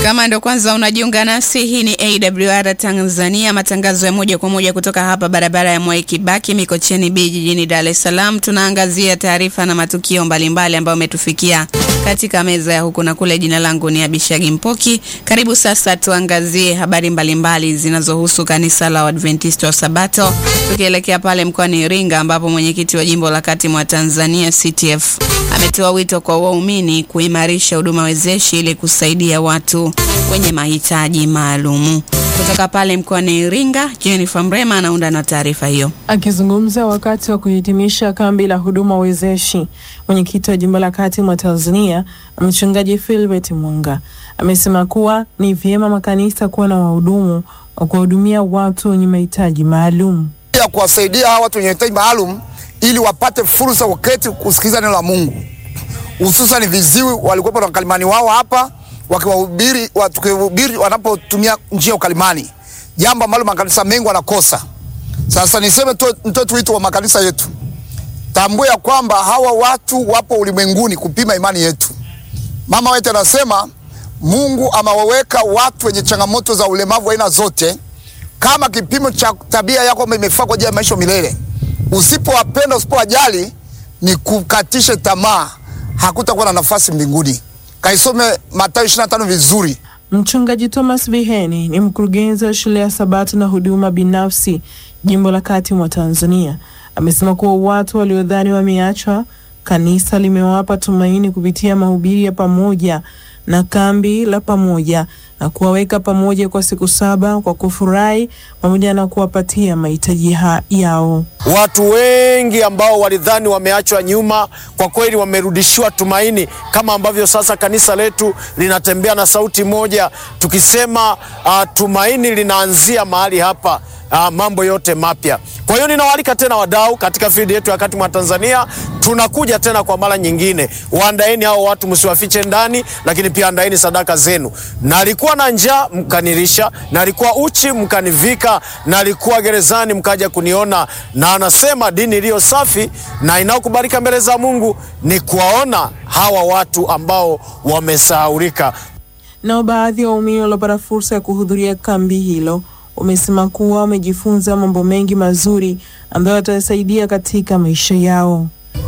Kama ndo kwanza unajiunga nasi, hii ni AWR Tanzania, matangazo ya moja kwa moja kutoka hapa barabara ya Mwai Kibaki Mikocheni B jijini Dar es Salaam. Tunaangazia taarifa na matukio mbalimbali ambayo umetufikia katika meza ya huku na kule. Jina langu ni Abishagi Mpoki. Karibu sasa tuangazie habari mbalimbali zinazohusu kanisa la Waadventista wa Sabato, tukielekea pale mkoani Iringa ambapo mwenyekiti wa jimbo la kati mwa Tanzania CTF ametoa wito kwa waumini kuimarisha huduma wezeshi ili kusaidia watu wenye mahitaji maalumu. Kutoka pale mkoani Iringa, Jennifer Mrema anaunda na taarifa hiyo. Akizungumza wakati wa kuhitimisha kambi la huduma wezeshi, mwenyekiti wa jimbo la kati mwa Tanzania mchungaji Philbert Mwanga amesema kuwa ni vyema makanisa kuwa na wahudumu wa kuwahudumia watu wenye mahitaji maalum, ya kuwasaidia hawa watu wenye mahitaji maalum ili wapate fursa wakati kusikiliza neno la Mungu, hususan viziwi walikuwepo na wakalimani wao hapa wakiwahubiri wakihubiri wanapotumia njia ya ukalimani, jambo ambalo makanisa mengi wanakosa. Sasa niseme nitoe tu wito wa makanisa yetu, tambue ya kwamba hawa watu wapo ulimwenguni kupima imani yetu. Mama wetu anasema Mungu amewaweka watu wenye changamoto za ulemavu aina zote kama kipimo cha tabia yako imefaa kwa ajili ya maisha milele. Usipowapenda, usipowajali, ni kukatishe tamaa, hakutakuwa na nafasi mbinguni. Kaisome Mathayo 25 vizuri. Mchungaji Thomas Biheni ni mkurugenzi wa shule ya Sabato na huduma binafsi jimbo la kati mwa Tanzania. Amesema kuwa watu waliodhani wameachwa, kanisa limewapa tumaini kupitia mahubiri ya pamoja na kambi la pamoja na kuwaweka pamoja kwa siku saba kwa kufurahi pamoja na kuwapatia mahitaji yao. Watu wengi ambao walidhani wameachwa nyuma, kwa kweli wamerudishiwa tumaini, kama ambavyo sasa kanisa letu linatembea na sauti moja tukisema, uh, tumaini linaanzia mahali hapa. Uh, mambo yote mapya. Kwa hiyo ninawaalika tena wadau katika field yetu ya kati mwa Tanzania, tunakuja tena kwa mara nyingine. Waandaeni hao watu, msiwafiche ndani, lakini pia andaeni sadaka zenu. Nalikuwa na njaa mkanilisha, nalikuwa uchi mkanivika, nalikuwa gerezani mkaja kuniona. Na anasema dini iliyo safi na inayokubalika mbele za Mungu ni kuwaona hawa watu ambao wamesahaulika. Nao baadhi ya waumini waliopata fursa ya kuhudhuria kambi hilo wamesema kuwa wamejifunza mambo mengi mazuri ambayo watasaidia katika maisha yao.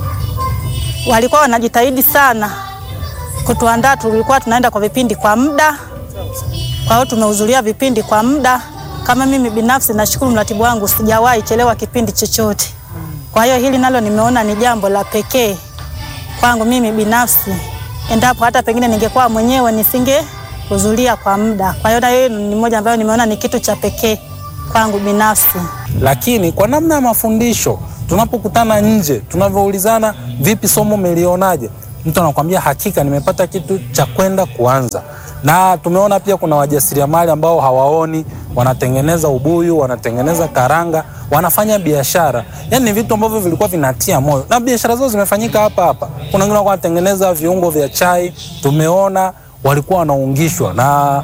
Walikuwa wanajitahidi sana kutuandaa, tulikuwa tunaenda kwa vipindi kwa muda, kwa hiyo tumehudhuria vipindi kwa muda. Kama mimi binafsi nashukuru mratibu wangu, sijawahi chelewa kipindi chochote. Kwa hiyo hili nalo nimeona ni jambo la pekee kwangu mimi binafsi, endapo hata pengine ningekuwa mwenyewe nisinge kuhudhuria kwa muda. Kwa hiyo hiyo ni moja ambayo nimeona ni kitu cha pekee kwangu binafsi. Lakini kwa namna ya mafundisho, tunapokutana nje, tunavyoulizana, vipi somo umelionaje, mtu anakuambia hakika nimepata kitu cha kwenda kuanza. Na tumeona pia kuna wajasiriamali ambao hawaoni, wanatengeneza ubuyu, wanatengeneza karanga, wanafanya biashara. Yani ni vitu ambavyo vilikuwa vinatia moyo, na biashara zao zimefanyika hapa hapa. Kuna wengine wanatengeneza viungo vya chai, tumeona walikuwa wanaungishwa na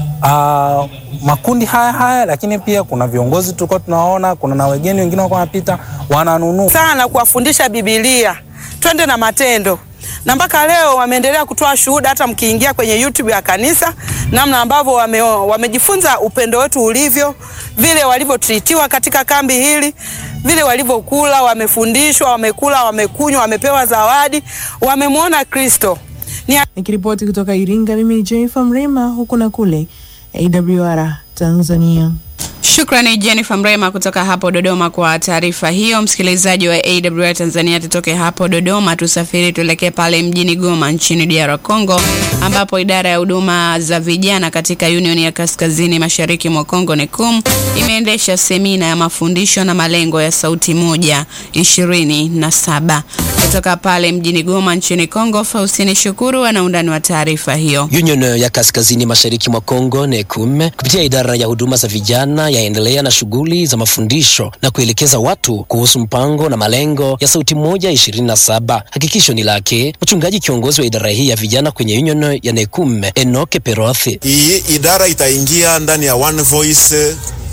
uh, makundi haya haya, lakini pia kuna viongozi tulikuwa tunaona, kuna na wageni wengine walikuwa wanapita wananunua sana kuwafundisha Biblia, twende na matendo, na mpaka leo wameendelea kutoa shuhuda. Hata mkiingia kwenye YouTube ya kanisa, namna ambavyo wame, wamejifunza upendo wetu ulivyo, vile walivyotritiwa katika kambi hili, vile walivyokula, wamefundishwa, wamekula, wamekunywa, wamepewa zawadi, wamemwona Kristo. Nikiripoti kutoka Iringa, mimi ni Jennifer Mrema, huku na kule AWR Tanzania. Shukrani Jennifer Mrema kutoka hapo Dodoma kwa taarifa hiyo. Msikilizaji wa AWR Tanzania, tutoke hapo Dodoma tusafiri tuelekee pale mjini Goma nchini DR Congo, ambapo idara ya huduma za vijana katika Union ya Kaskazini Mashariki mwa Kongo NECUM imeendesha semina ya mafundisho na malengo ya sauti moja ishirini na saba. Kutoka pale mjini Goma nchini Kongo, Faustini Shukuru ana undani wa taarifa hiyo. Union ya Kaskazini Mashariki mwa Kongo NECUM kupitia idara ya huduma za vijana yaendelea na shughuli za mafundisho na kuelekeza watu kuhusu mpango na malengo ya sauti moja ishirini na saba. Hakikisho ni lake mchungaji kiongozi wa idara hii ya vijana kwenye Union ya NECUM Enoke Perothi. Hii idara itaingia ndani ya One Voice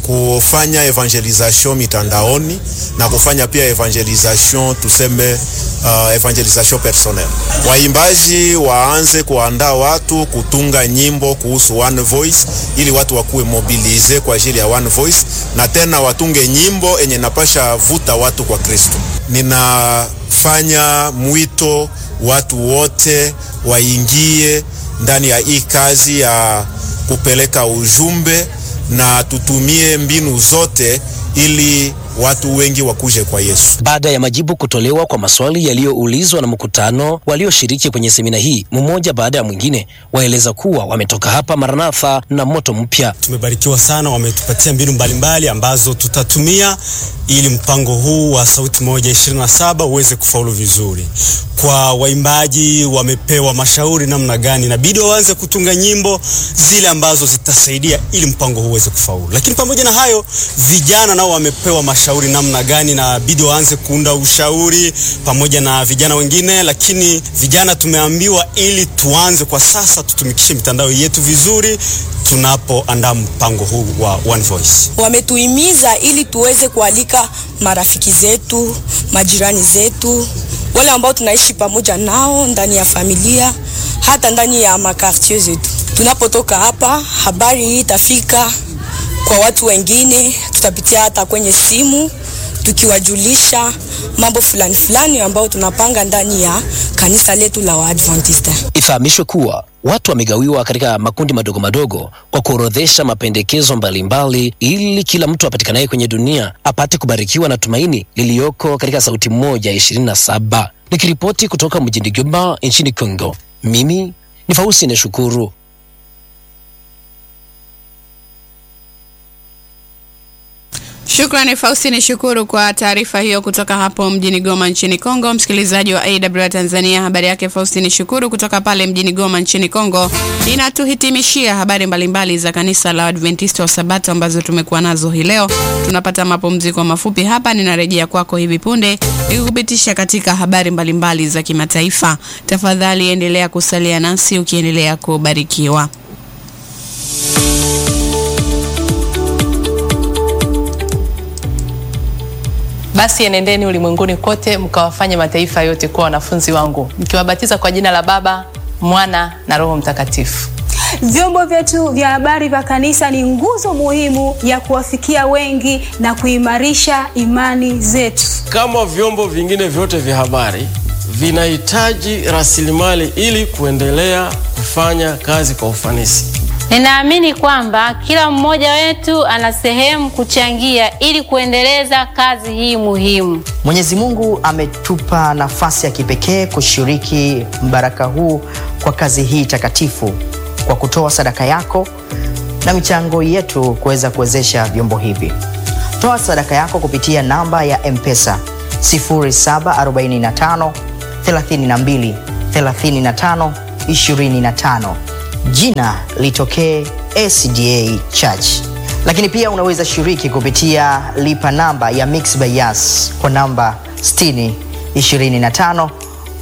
kufanya evangelisation mitandaoni na kufanya pia evangelisation tuseme, uh, evangelisation personnel. Waimbaji waanze kuandaa watu kutunga nyimbo kuhusu One Voice ili watu wakuwe mobilize kwa ajili ya One Voice, na tena watunge nyimbo enye napasha vuta watu kwa Kristo. Ninafanya mwito watu wote waingie ndani ya hii kazi ya kupeleka ujumbe na tutumie mbinu zote ili watu wengi wakuje kwa Yesu. Baada ya majibu kutolewa kwa maswali yaliyoulizwa na mkutano, walioshiriki kwenye semina hii mmoja baada ya mwingine waeleza kuwa wametoka hapa Maranatha na moto mpya. Tumebarikiwa sana, wametupatia mbinu mbalimbali ambazo tutatumia ili mpango huu wa Sauti Moja 27 uweze kufaulu vizuri. Kwa waimbaji wamepewa mashauri namna gani inabidi waanze kutunga nyimbo zile ambazo zitasaidia ili mpango huu uweze kufaulu. Lakini pamoja na hayo, vijana nao wamepewa mashauri namna gani inabidi waanze kuunda ushauri pamoja na vijana wengine. Lakini vijana tumeambiwa ili tuanze kwa sasa tutumikishe mitandao yetu vizuri tunapoandaa mpango huu wa One Voice. Wametuhimiza ili tuweze kualika marafiki zetu, majirani zetu, wale ambao tunaishi pamoja nao ndani ya familia, hata ndani ya makartier zetu. Tunapotoka hapa, habari hii itafika kwa watu wengine, tutapitia hata kwenye simu tukiwajulisha mambo fulani fulani ambayo tunapanga ndani ya kanisa letu la Waadventista. Ifahamishwe kuwa watu wamegawiwa katika makundi madogo madogo kwa kuorodhesha mapendekezo mbalimbali ili kila mtu apatikanaye kwenye dunia apate kubarikiwa na tumaini liliyoko katika Sauti Moja ishirini na saba. Nikiripoti kutoka mjini Goma nchini Kongo, mimi ni Fausi Neshukuru. Shukrani Faustini Shukuru kwa taarifa hiyo kutoka hapo mjini Goma nchini Kongo. Msikilizaji wa AWR Tanzania, habari yake Faustini Shukuru kutoka pale mjini Goma nchini Kongo inatuhitimishia habari mbalimbali za kanisa la Adventista wa Sabato ambazo tumekuwa nazo hii leo. Tunapata mapumziko mafupi hapa, ninarejea kwako hivi punde nikikupitisha katika habari mbalimbali za kimataifa. Tafadhali endelea kusalia nasi ukiendelea kubarikiwa. Basi enendeni ulimwenguni kote mkawafanye mataifa yote kuwa wanafunzi wangu, mkiwabatiza kwa jina la Baba, Mwana na Roho Mtakatifu. Vyombo vyetu vya habari vya kanisa ni nguzo muhimu ya kuwafikia wengi na kuimarisha imani zetu. Kama vyombo vingine vyote vya habari vinahitaji rasilimali ili kuendelea kufanya kazi kwa ufanisi. Ninaamini kwamba kila mmoja wetu ana sehemu kuchangia ili kuendeleza kazi hii muhimu. Mwenyezi Mungu ametupa nafasi ya kipekee kushiriki mbaraka huu kwa kazi hii takatifu kwa kutoa sadaka yako na michango yetu kuweza kuwezesha vyombo hivi. Toa sadaka yako kupitia namba ya M-Pesa 0745 32 35 25 jina litokee SDA Church. Lakini pia unaweza shiriki kupitia lipa namba ya Mixx by Yas kwa namba 60 25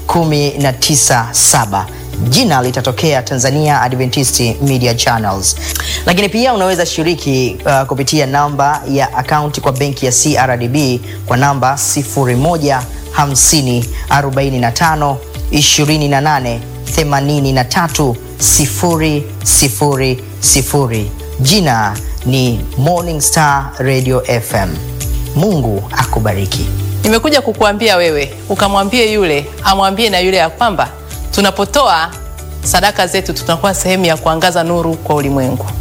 197 jina litatokea Tanzania Adventist Media Channels. Lakini pia unaweza shiriki uh, kupitia namba ya akaunti kwa benki ya CRDB kwa namba 01 50 45 28 83 sifuri, sifuri, sifuri. Jina ni Morning Star Radio FM. Mungu akubariki. Nimekuja kukuambia wewe ukamwambie yule amwambie na yule ya kwamba tunapotoa sadaka zetu tunakuwa sehemu ya kuangaza nuru kwa ulimwengu.